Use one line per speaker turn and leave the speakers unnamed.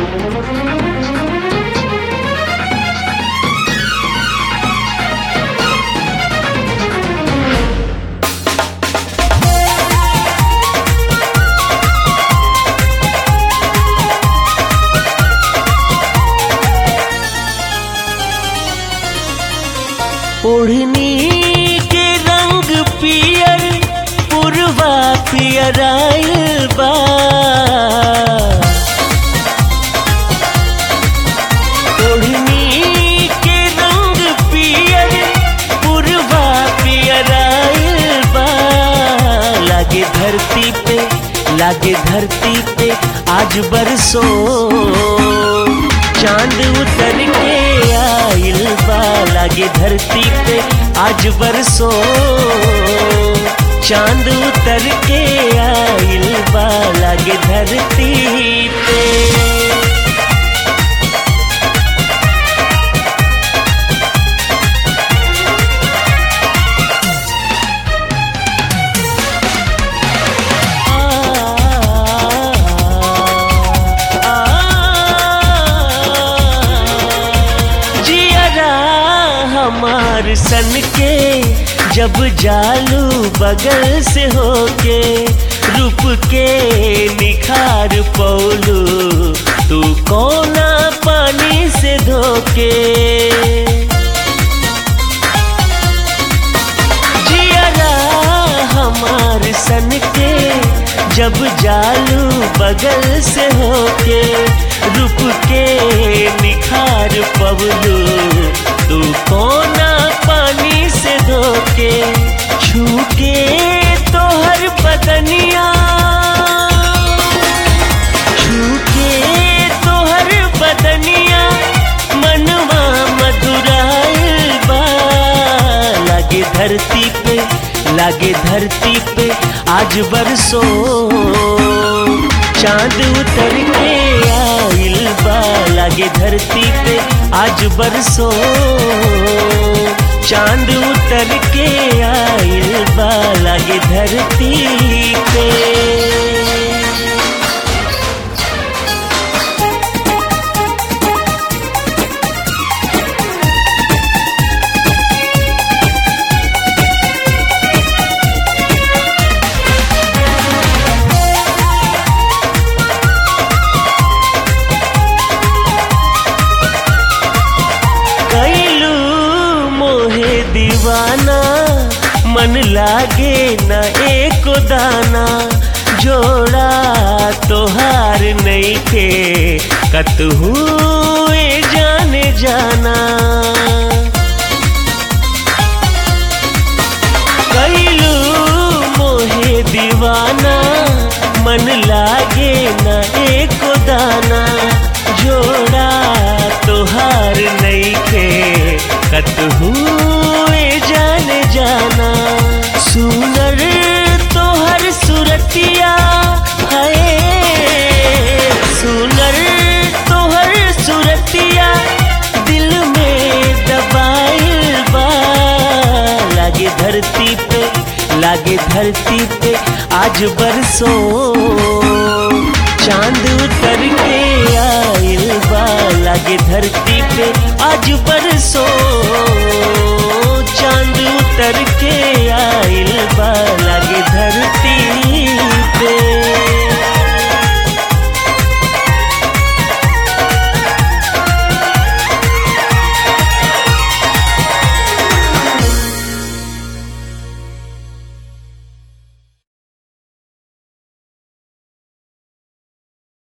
ओढ़नी के रंग पियर पुरवा पियर आइल बा ओढ़नी के रंग पियर पुरवा पियर आइल बा लागे धरती पे लागे धरती पे आज बरसो चांद उतर के आइल बा लागे धरती पे आज बरसो चांद उतर के आइल बा लागे धरती पे जियरा हमार सन के जब जालू बगल से होके रूप के निखार पौलू तू कोना पानी से धोके जियरा हमार सन के जब जालू बगल से होके रूप के निखार पवलू तू कोना पानी से धोके छूके तोहर बदनिया छूके तोहर बदनिया मनवा मधुराइल बा लागे धरती पे लागे धरती पे आज बरसो चांद उतर के आइल बा लागे धरती पे आज बरसो चांद उतर के आइल बा लागे धरती पे कैलू मोहे दीवाना मन लागे न एको दाना जोड़ा तोहार नहीं थे कतहू ए जाने जाना कैलू मोहे दीवाना मन लागे न एको दाना जोड़ा तोहार नहीं खे कतहू ए जाने जाना सुनर तोहर सुरतिया है सुनर तोहर सुरतिया दिल में दबाइल बा लागे धरती पे लागे धरती पे आज बरसो